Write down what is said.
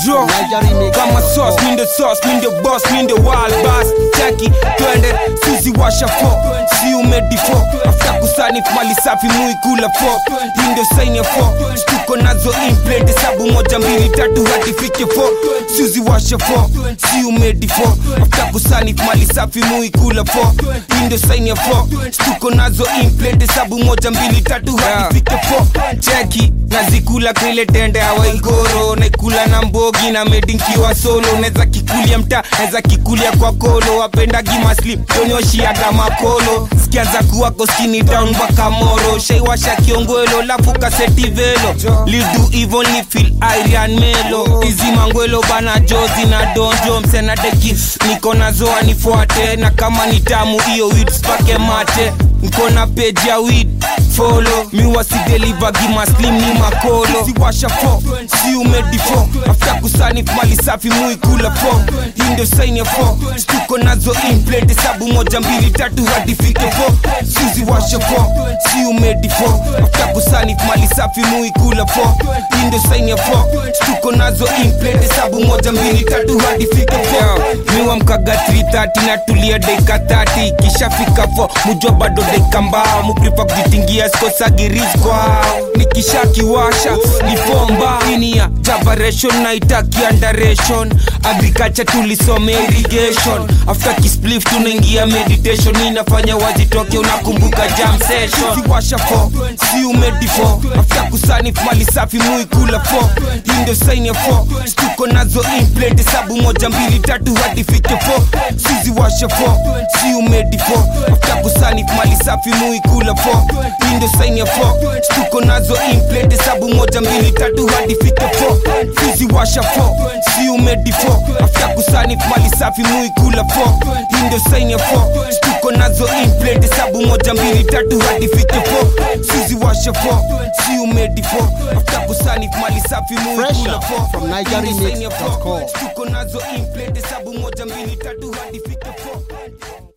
Draw. kama sauce mi ndio sauce mi ndio boss mi ndio wild boss cheki twende suzi washa fo si umedi fo afta kusani mali safi mui kula fo hii ndio sign ya fo stuko nazo implant hesabu moja mbili tatu hadi fike fo suzi washa fo si umedi fo afta kusani mali safi mui kula fo hii ndio sign ya fo stuko nazo implant hesabu moja mbili tatu hadi fike fo cheki nazikula kile tende awaigoro naikula na mbogi na medinkiwa solo naweza kikulia mta naweza kikulia kwa kolo wapendagi maslim tonyoshiaga makolo skianza kuwako skini down mpaka moro shaiwasha kiongwelo lafu kaseti velo lidu ivo ni fil irian melo izi mangwelo bana jozi na donjo msenadeki niko nazo anifuate na kama ni tamu hiyo wit spake mate nko na peji ya wid folo miwasideliva gimaslim ni makolo siwasha fo si umedi fo afta kusani mali safi mui kula fo hii ndio saini ya fo stuko nazo implant hesabu moja mbili tatu hadi fike fo suzi washa fo si umedi fo afta kusani mali safi mui kula fo hii ndio saini ya fo stuko nazo implant hesabu moja mbili tatu hadi fike fo miwa mkaga 330 na tulia dakika 30 kishafika fo mujua bado dakika mbao muprifa kujitingia skosagiriskwa nikishakiwasha ni bomba ini ya javaration na itaki underation agriculture tulisome irrigation after kisplif tunaingia meditation inafanya wazitoke unakumbuka jam session siwasha fo si umedi fo after kusani mali safi mui kula fo hii ndio sign ya fo stuko nazo implant hesabu moja mbili tatu hadi fike fo sizi washa fo si umedi fo after kusani mali safi mui kula fo hii ndio sign ya fo stuko nazo implant hesabu moja mbili tatu hadi fike fo sizi washa fo si umedi fo after kusani mali safi mui kula fo hii ndio sign ya fo stuko nazo implant hesabu moja mbili tatu hadi fike fo sizi washa fo si umedi fo after kusani mali safi mui Fresh kula out fo from Hii ndio sign ya fo. NigerianMix.com. stuko nazo implant hesabu moja mbili tatu hadi fike fo